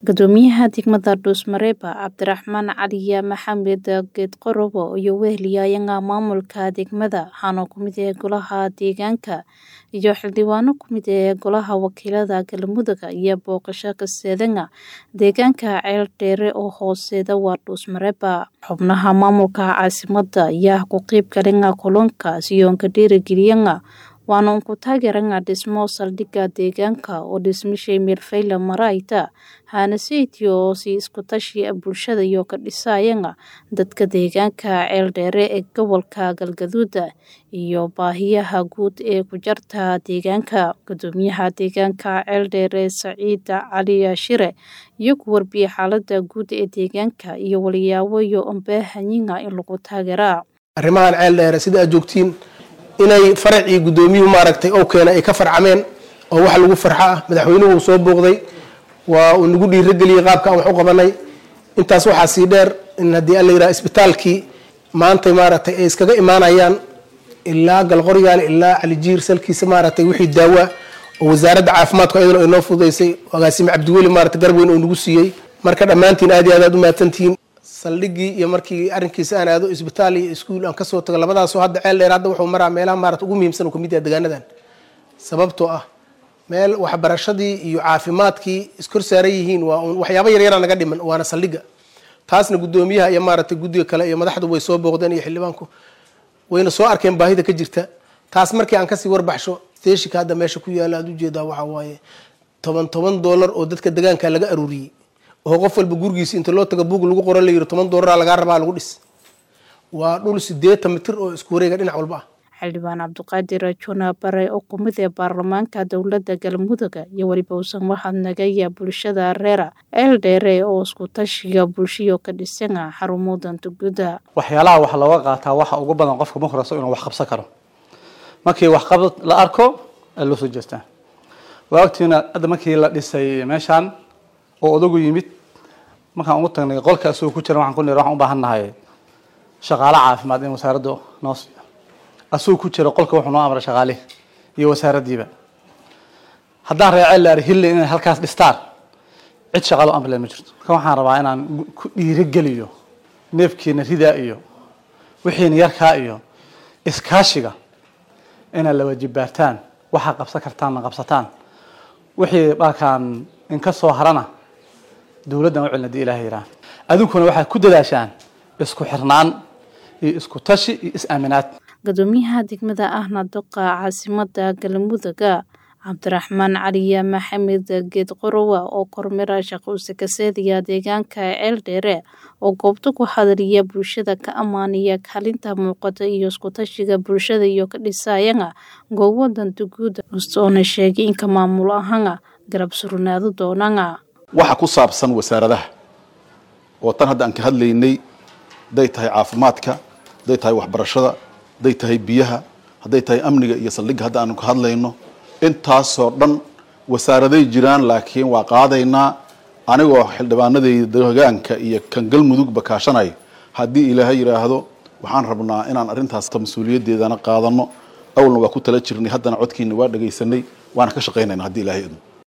Guddoomiyaha degmada Dhuusmareeba Cabdiraxmaan Caliya Maxamed Geedqorobo iyo weheliyayanga maamulka degmada waxaana ku mid ah golaha deegaanka iyo xildhibaano ku mid ah golaha wakiilada galmudug iyo booqasho kaseedanga deegaanka ceel dheere oo hooseeda waa Dhuusmareeba xubnaha maamulka caasimada ayaa ku qeyb galanga kulankaas iyo ka dhiirigeliyanga waana unku taageeranga dhismo saldhigga deegaanka oo dhismishay meelfayla marayta haanaseyti oo si isku tashi bulshada iyo ka dhisayanga dadka deegaanka ceel dheere ee gobolka galgaduud iyo baahiyaha guud ee ku jarta deegaanka guddoomiyaha deegaanka ceel dheere Saciid Cali Shire iyo ku warbiyay xaalada guud ee deegaanka iyo waliyaabo iyo unbaahanyiga in lagu taageera arrimahan ceel dheere sida aad joogtiin inay faracii guddoomiyuhu maaragtay oo keena ay ka farcameen oo wax lagu farxo ah madaxweynuhu uu soo booqday waa uu nagu dhiirageliyey qaabka aan wax u qabanay intaas waxaa sii dheer in haddii alla yidhaha isbitaalkii maanta maaragtay ay iskaga imaanayaan ilaa galqoryaale ilaa calijiir salkiisa maaragtay wixii daawa oo wasaaradda caafimaadku ayadana ay noo fududaysay agaasime cabdiweli maaragtay garab weyn oo nagu siiyey marka dhammaantiin aad iyo aad aad u mahadsantihiin saldhiggii iyo markii arrinkiisa aan aado isbitaal iyo iskuul aan kasoo tago labadaasoo hadda ceel dheer hadda wuxuu maraa meelaha maarata ugu muhiimsan uu kamid yahay deegaanadan sababtoo ah meel waxbarashadii iyo caafimaadkii iskor saaran yihiin waa un waxyaaba yaryara naga dhiman waana saldhigga taasna guddoomiyaha iyo maaragtay guddiga kale iyo madaxdu way soo booqdeen iyo xildhibaanku wayna soo arkeen baahida ka jirta taas markii aan kasii warbaxsho steeshika hadda meesha ku yaala aad ujeedaa waxaa waaye toban toban dollar oo dadka deegaanka laga aruuriyey oo qof walba gurigiisa inta loo taga buug lagu qoran layiri toban doolara lagaa rabaa lagu dhis waa dhul sideetan mitir oo isku wareega dhinac walba ah xildhibaan cabdiqaadir juna bare oo kumid ee baarlamaanka dowladda galmudug iyo weliba uusan mahadnagaya bulshada reera ceel dheere oo isku tashiga bulshiyo ka dhisana xarumo danta guda waxyaalaha wax looga qaataa waxa ugu badan qofka mukhraso inuu wax qabsan karo markii waxqabad la arko ee loo soo jeestaa waa ogtiina hadda markii la dhisay meeshaan oo odagu yimid markaan ugu tagnay qolka asagoo ku jira waxaan ku niri waxaan u baahan nahay shaqaale caafimaad in wasaaraddu noo siiyo asagoo ku jira qolka wuxuu noo amray shaqaalihi iyo wasaaraddiiba haddaan reeceel la hille inay halkaas dhistaan cid shaqaalo amrile ma jirto marka waxaan rabaa inaan ku dhiirigeliyo neefkiina ridaa iyo wixiina yarkaa iyo iskaashiga inaad la wajibaartaan waxaa qabsan kartaanna qabsataan wixii baakaan in ka soo harana dowladdan u celin hadii ilaha yiraah adinkuna waxaad ku dadaashaan isku xirnaan iyo isku tashi iyo is-aaminaad guddoomiyaha degmada ahna doqa caasimada galmuduga cabdiraxmaan caliya maxamed geedqorowa oo kormira shaqousi kaseediya deegaanka ceel dheere oo goobta ku hadaliya bulshada ka ammaaniya kaalinta muuqata iyo iskutashiga bulshada iyo ka dhisayanga goobo danta guud ustoona sheegay inka maamul ahanga garab surnaado doonanga waxa ku saabsan wasaaradaha oo tan hadda aan ka hadlaynay hadday tahay caafimaadka hadday tahay waxbarashada hadday tahay biyaha hadday tahay amniga iyo saldhigga hadda aanu ka hadlayno intaasoo dhan wasaaraday jiraan laakiin waa qaadaynaa anigoo xildhibaanadayda deegaanka iyo kan galmudugba kaashanayo haddii ilaahay yidhaahdo waxaan rabnaa inaan arrintaas mas-uuliyaddeedana qaadano awalna waa ku tala jirnay haddana codkiina waa dhagaysanay waana ka shaqaynayna haddii ilahay idmo